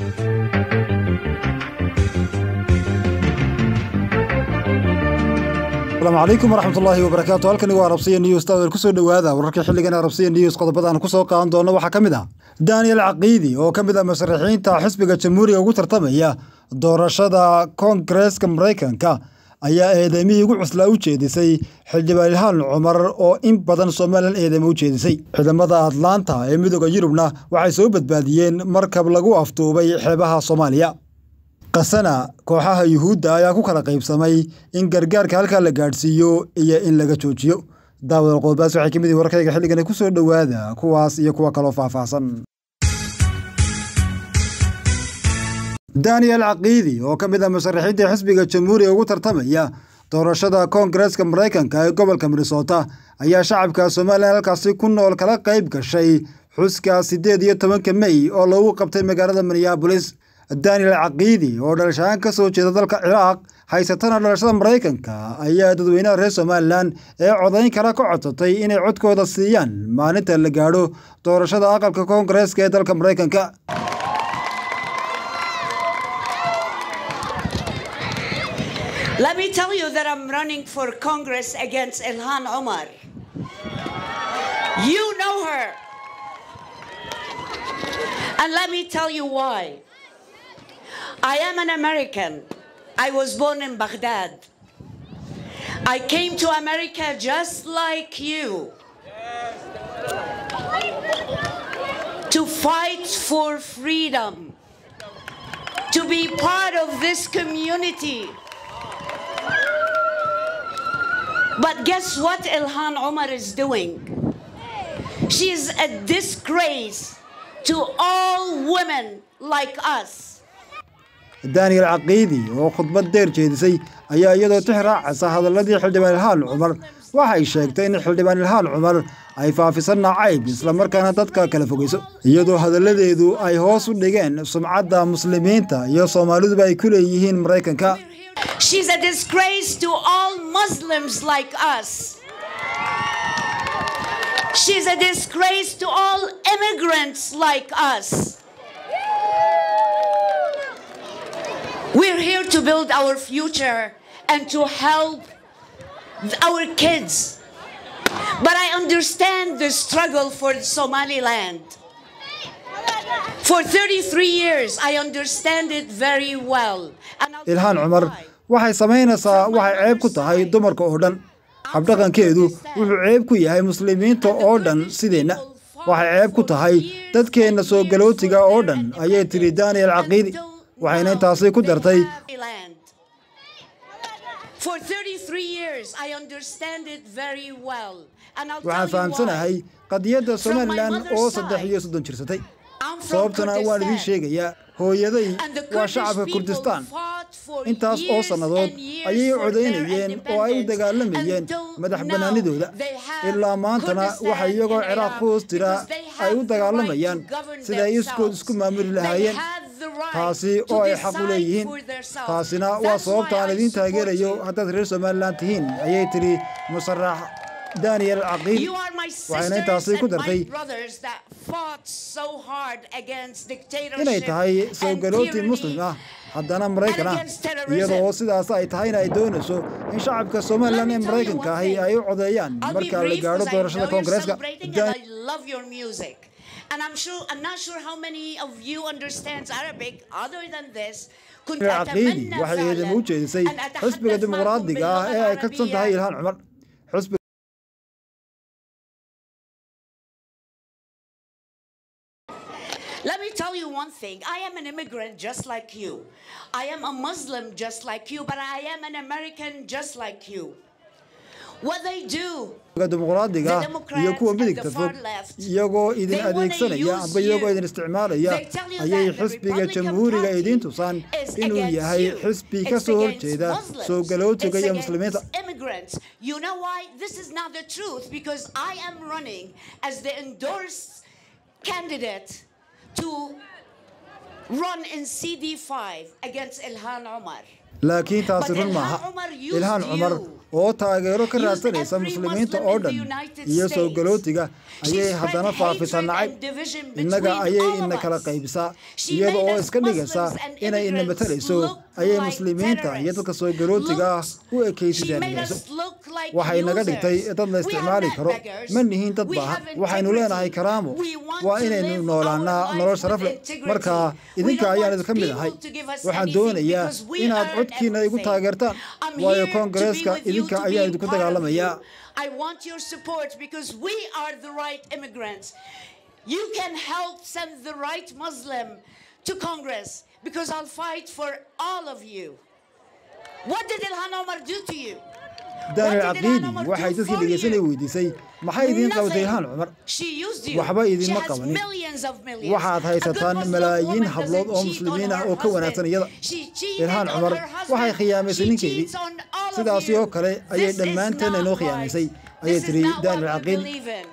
asalaamu calaykum waraxmat ullaahi wabarakaatu halkani waa arabsiya news taawer kusoo dhowaada wararkii xilligan arabsiya news qodobadaan kusoo qaadan doona waxaa ka mid ah daniel caqiidi oo ka mid ah musharaxiinta xisbiga jamhuuriga ugu tartamaya doorashada koongareeska maraykanka ayaa eedeymihii ugu cuslaa u jeedisay xildhibaan ilhaan cumar oo in badan somalilan eedeymo u jeedisay ciidamada atlaanta ee midooda yurubna waxay soo badbaadiyeen markab lagu afduubay xeebaha soomaaliya kasana kooxaha yuhuudda ayaa ku kala qaybsamay in gargaarka halkaa la gaadhsiiyo iyo in laga joojiyo daawada qodobadaas waxay ka mid yihin warkayga xilligani ku soo dhowaada kuwaas iyo kuwa kaloo faahfaahsan daniel caqiidi oo ka mid ah musharaxiinta xisbiga jamhuuriga ugu tartamaya doorashada koongareeska maraykanka ee gobolka minnesota ayaa shacabka somalilan halkaasi ku nool kala qayb gashay xuska siddeed iyo tobanka mey oo lagu qabtay magaalada minneabolis daniel caqiidi oo dhalashahaan ka soo jeeda dalka ciraaq haysatana dhalashada maraykanka ayaa dadweynaha reer somalilan ee codayn kale ka codsatay inay codkooda siiyaan maalinta la gaadho doorashada aqalka koongareeska ee dalka maraykanka Let me tell you that I'm running for Congress against Ilhan Omar. You know her. And let me tell you why. I am an American. I was born in Baghdad. I came to America just like you to fight for freedom, to be part of this community. But guess what Ilhan Omar is doing? She is a disgrace to all women like us. daniel caqiidi oo khudbad deer jeedisay ayaa iyadoo tix raacaysa hadalladii xildhibaan ilhaan cumar waxay sheegtay in xildhibaan ilhaan cumar ay faafisan nacayb islamarkaana dadka kala fogeyso iyadoo hadalladeedu ay hoos u dhigeen sumcadda muslimiinta iyo soomaaliduba ay ku leeyihiin maraykanka She's a disgrace to all Muslims like us. She's a disgrace to all immigrants like us. We're here to build our future and to help our kids. But I understand the struggle for Somaliland. For 33 years, I understand it very well. And I'll tell ilhaan you cumar why. waxay samaynaysaa waxay ceeb ku tahay dumarka oo dhan habdhaqankeedu wuxuu ceeb ku yahay muslimiinta oo dhan sideenna waxay ceeb ku tahay dadkeenna soo galootiga oo dhan ayay tiri daniel caqiidi waxayna intaasi ku dartay Land. For 33 years, I understand it very well. And I'll waxaan tell you fahamsanahay why. qadiyadda From my somalilan mother's oo saddex side, iyo soddon jirsatay I'm from sababtana waan idiin Kurdistan. sheegayaa hooyaday And the waa Kurdish shacabka people kurdistaan fought for intaas oo years sannadood and years ayay for their codaynayeen oo ay u independence. dagaalamayeen Until madax now, bannaanidooda they have ilaa maantana Kurdistan waxay iyagoo in ciraaq Iraq ku hoos jira because they ay have u the dagaalamayaan right to govern sida ay iskood themselves. isku maamuli They lahaayeen have the right taasi to oo ay xaq u decide leeyihiin for themselves. taasina waa That's sababta why aan I idiin support taageerayo you. haddaad reer somalilan tihiin ayay tiri musarax daniel caqiidi You are my waxayna sisters intaasi ku and my dartay brothers that fought so hard against dictatorship inay tahay soo and galooti tyranny. muslim ah haddana maraykan ah against terrorism. iyada oo sidaas ay tahayna ay doonayso in shacabka somalilan ee Let me tell you maraykanka one ahi thing. ay u codeeyaan I'll be marka la brief gaadho 'cause I doorashada know you're koongareeska celebrating Dan- and I love your music. And I'm sure I'm not sure how many of you understands Arabic other than this. كنت caqiidi أتمنى waxay فعلاً eedamo u jeedisay أن أتحدث xisbiga معكم dimuqraadiga ah باللغة ee ay ka tirsan tahay العربية. ilhaan cumar xisbiga Let me tell you one thing. I am an immigrant just like you. I am a Muslim just like you, but I am an American just like you. What they do dimuqraadiga The ah Democrats iyo kuwa and the midigta far fog left, iyagoo idin they wanna adeegsanaya use amba iyagoo you. idin isticmaalaya They tell you ayay that the xisbiga Republican jamhuuriga Party idiin tusaan is inuu against yahay you. xisbi ka It's soo against horjeeda Muslims. soo galootiga It's iyo against muslimiinta immigrants. You know why? This is not the truth because I am running as the endorsed candidate to run in CD5 against Ilhan Omar. laakiin taasi But run Ilhan maaha Omar used ilhaan cumar you. oo taageero ka Used raadsanaysa every muslimiinta Muslim oo in the dhan United iyo soo States. galootiga She ayay spread haddana faafisaa hatred nacayb and division innaga between ayay all of ina kala us. qaybisaa She iyada made oo us iska dhigaysa Muslims and inay ina immigrants matalayso look ayay like muslimiinta iyo terrorists. dadka soo galootiga ah Looked- u She made ekaysidaanigayso us look like waxay naga users. dhigtay dad la We isticmaali are karo not beggars. ma nihiin dad We baahan have waxaynu integrity. leenahay karaamo We want waa to inaynu live noolaanaa our life nolol with sharaf leh integrity. marka We idinka don't ayaan want idinka mid people ahay to give us waxaan anything doonayaa because we inaad earn codkiina igu everything. taageertaan I'm waayo here to be koongareeska with you, idinka to ayaan be idinku part of dagaalamayaa you. I want your support because we are the right immigrants. You can help send the right Muslim to Congress because I'll fight for all of you. What did Ilhan Omar do to you? daniel What did Ilhan caqiidi Omar waxay do dadkii for dhegeysanay you? weydiisay maxay idiin qabatay ilhaan cumar She used you. Waxba idinma She has qabanin. millions of millions. waxaad A good haysataan Muslim malaayiin woman hablood doesn't oo cheat muslimiin on ah her oo ka wanaagsan husband. iyada She cheated ilhaan on cumar her husband. waxay khiyaamaysay She ninkeedii cheats on all of sidaasi you. oo kale ayay This is dhammaanteen not inoo right. khiyaamaysay ayay This is tiri not what daniel we caqiidi believe in.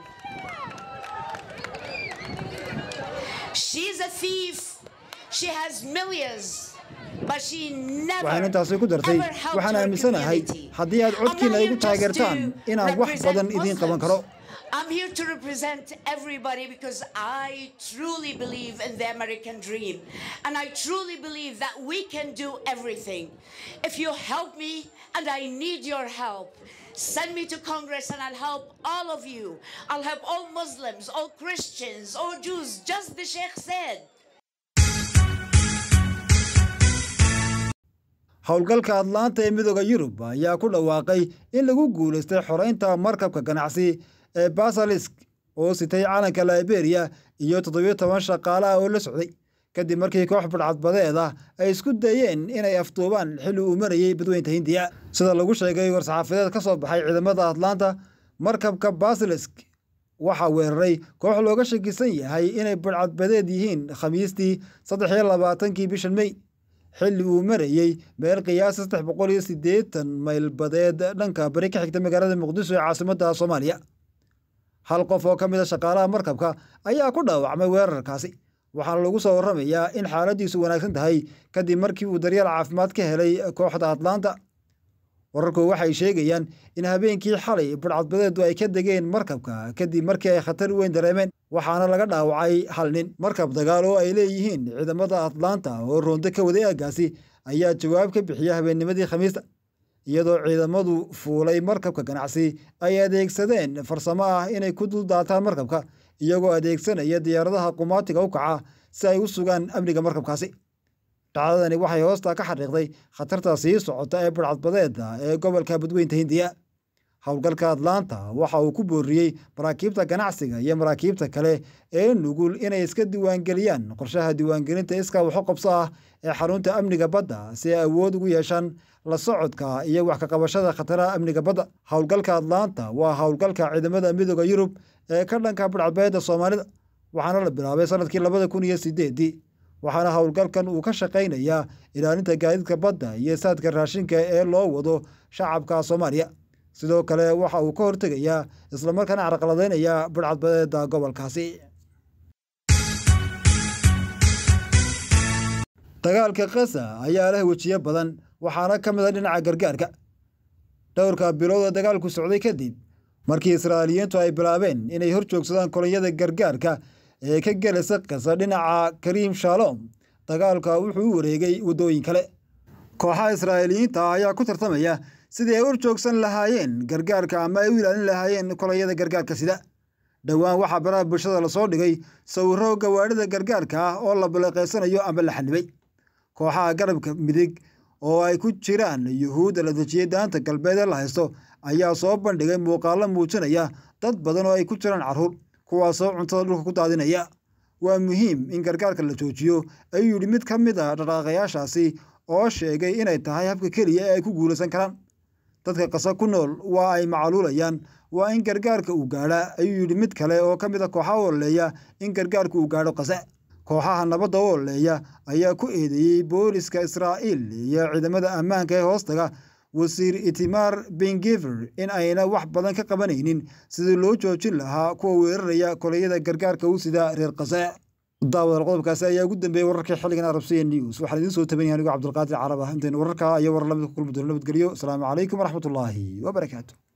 She's a thief. She has millions. But she never waxaynu intaasi ku dartay ever helped waxaan her aaminsanahay community. haddii aad I'm not codkiina here igu just taageertaan to inaan wax represent badan idiin qaban Muslims. karo I'm here to represent everybody because I truly believe in the American dream. And I truly believe that we can do everything. If you help me, and I need your help, send me to Congress and I'll help all of you. I'll help all Muslims, all Christians, all Jews, just the Sheikh said. howlgalka atlaanta ee midooda yurub ayaa ku dhawaaqay in lagu guulaystay xoreynta markabka ganacsi ee basalisk oo sitay calanka liberia iyo toddobiyo toban shaqaalaha oo la socday kadib markii koox badhcadbadeed ah ay isku dayeen inay afduubaan xilli uu marayey badweynta hindiya sida lagu sheegay war-saxaafadeed ka soo baxay ciidamada atlaanta markabka basilisk waxaa weeraray koox looga shakisan yahay inay badhcadbadeed yihiin khamiistii saddex iyo labaatankii bishan mey xilli uu marayey meel qiyaas saddex boqol iyo siddeetan mayl badeed dhanka bari ka xigta magaalada muqdisho ee caasimadda soomaaliya hal qof oo ka mid a shaqaalaha markabka ayaa ku dhaawacmay weerarkaasi waxaana lagu soo warramayaa in xaaladiisu wanaagsan tahay kadib markii uu daryeel caafimaad ka helay kooxda atlaanta wararku waxay sheegayaan in habeenkii xalay badhcadbadeedu ay ka degeen markabka kadib markii ay khatar weyn dareemeen waxaana laga dhaawacay hal nin markab dagaal oo ay leeyihiin ciidamada atlaanta oo roonto ka waday aaggaasi ayaa jawaab ka bixiya habeennimadii khamiista iyadoo ciidamadu fuulay markabka ganacsi ay adeegsadeen farsamo ah inay ku duldaataan markabka iyagoo adeegsanaya diyaaradaha qumaatiga u kaca si ay u sugaan amniga markabkaasi dhacdadani waxay hoosta ka xariiqday khatarta sii socota ee badhcadbadeeda ee gobolka badweynta hindiya howlgalka atlaanta waxa uu ku booriyey maraakiibta ganacsiga iyo maraakiibta kale ee nugul inay iska diiwaangeliyaan qorshaha diiwaangelinta iska waxu qabso ah ee xarunta amniga badda si ay awood ugu yeeshaan la socodka iyo wax ka qabashada khataraha amniga badda howlgalka atlaanta waa howlgalka ciidamada midooda yurub ee ka dhanka badhcadbadeeda soomaalida waxaana la bilaabay sanadkii labada kun iyo sideedii waxaana howlgalkan uu ka shaqaynayaa ilaalinta gaadiidka badda iyo saadka raashinka ee loo wado shacabka soomaaliya sidoo kale waxa uu ka hortegayaa islamarkaana carqaladeynayaa badhcadbadeeda gobolkaasi dagaalka kasa ayaa leh wejiyo badan waxaana ka mid a dhinaca gargaarka dhowrka bilood oo dagaalku socday kadib markii israa'iiliyiintu ay bilaabeen inay hor joogsadaan kolonyada gargaarka ee ka gelaysa kasa dhinaca kariim shalom dagaalka wuxuu u wareegay waddooyin kale kooxaha israa'iiliyiinta ah ayaa ku tartamaya sidii ay hor joogsan lahaayeen gargaarka ama ay u ilaalin lahaayeen kolonyada gargaarka sida dhowaan waxaa baraha bulshada lasoo dhigay sawirro gawaadhida gargaarka ah oo la baleeqaysanayo ama la xanibay kooxaha garabka midig oo ay ku jiraan yuhuudda la dejiyey daanta galbeed ee la haysto ayaa soo bandhigay muuqaallo muujinaya dad badan oo ay ku jiraan carruur kuwaasoo cuntada dhulka ku daadinaya waa muhiim in gargaarka la joojiyo ayuu yidhi mid ka mid a dhaqaaqayaashaasi oo sheegay inay tahay habka keliya ee ay ku guulaysan karaan dadka qasa ku nool waa ay macaluulayaan waa in gargaarka uu gaadhaa ayuu yidhi mid kale oo ka mid a kooxaha ololeeya in gargaarka uu gaadho qase kooxaha nabadda u ololeeya ayaa ku eedeeyey booliska israa'iil iyo ciidamada ammaanka ee hoostaga wasiir itimaar bengever in ayna wax badan ka qabanaynin sidii loo joojin lahaa kuwa weeraraya koleyada gargaarka u sida reer qase daawadaal qodobkaasi ayaa ugu dambeeyey wararkii xilligan arabsiya news waxaan idiin soo tabanaya anigo cabdulqaadir carab ah intaynu wararkaa iyo warar lamid ku kulmi doono nabadgelyo asalaamu calaykum waraxmatullaahi wabarakaatu